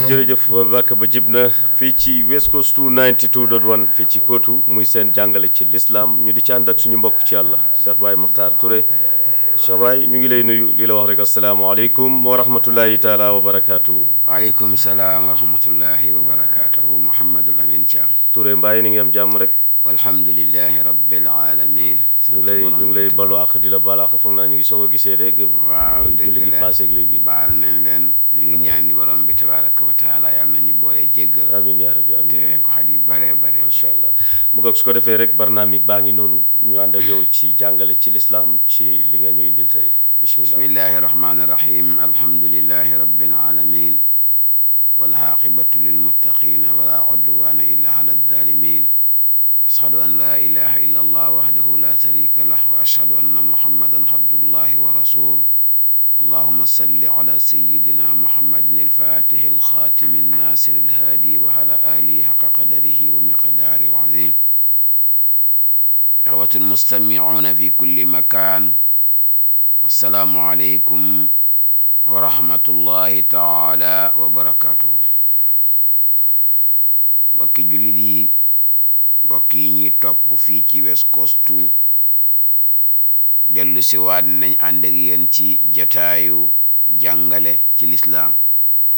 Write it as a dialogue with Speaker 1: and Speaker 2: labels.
Speaker 1: jërëjëf bàkk ba jib na fii ci West Coast 92.1 fii ci kootu muy seen jàngale ci lislaam ñu di ci ànd ak suñu mbokk ci yàlla Cheikh Baye Makhtar Touré Cheikh Baye ñu ngi lay nuyu li la wax rek asalaamaaleykum wa rahmatullahi taala wa barakaatu.
Speaker 2: waaleykum salaam wa rahmatullahi wa barakaatuhu Mouhamadul Amin Thiam.
Speaker 1: Touré Mbaye ni ngi am jàmm rek.
Speaker 2: walhamdulilahi rabbil alamin
Speaker 1: ñu ngi lay ñu ngi lay balu àq di la baal àq foog naa ñu ngi soog a gisee de.
Speaker 2: waaw dëgg
Speaker 1: julli gi
Speaker 2: la
Speaker 1: paase ak léegi.
Speaker 2: baal nañ leen ñu ngi ñaan di borom bi tabaraka wa taala yàlla nañu boole jéggal
Speaker 1: amiin yaa rabbi amiin
Speaker 2: te ko xat yu bare bare
Speaker 1: macha allah mu ngoog su ko defee rek barnaamig baa ngi noonu ñu ànd ak yow ci jàngale ci lislaam ci li nga ñu indil tey bismillah
Speaker 2: bismillahi rahmani rahim alhamdulilahi rabbil alamin walaqibatu lilmuttaqina wala udwana illa ala addalimin ashhadu an la ilaha illa allah wahdahu la sharika lah wa ashhadu anna muhammadan abdullahi wa rasul اللهم صل على سيدنا محمد الفاتح الخاتم الناصر الهادي وعلى آله حق قدره ومقدار العظيم إخوة المستمعون في كل مكان السلام عليكم ورحمة الله تعالى وبركاته bokki jullit yi bokk yi ñuy topp fii ci West Coast dellu si waat nañ ànd ak yéen ci jataayu jàngale ci lislaam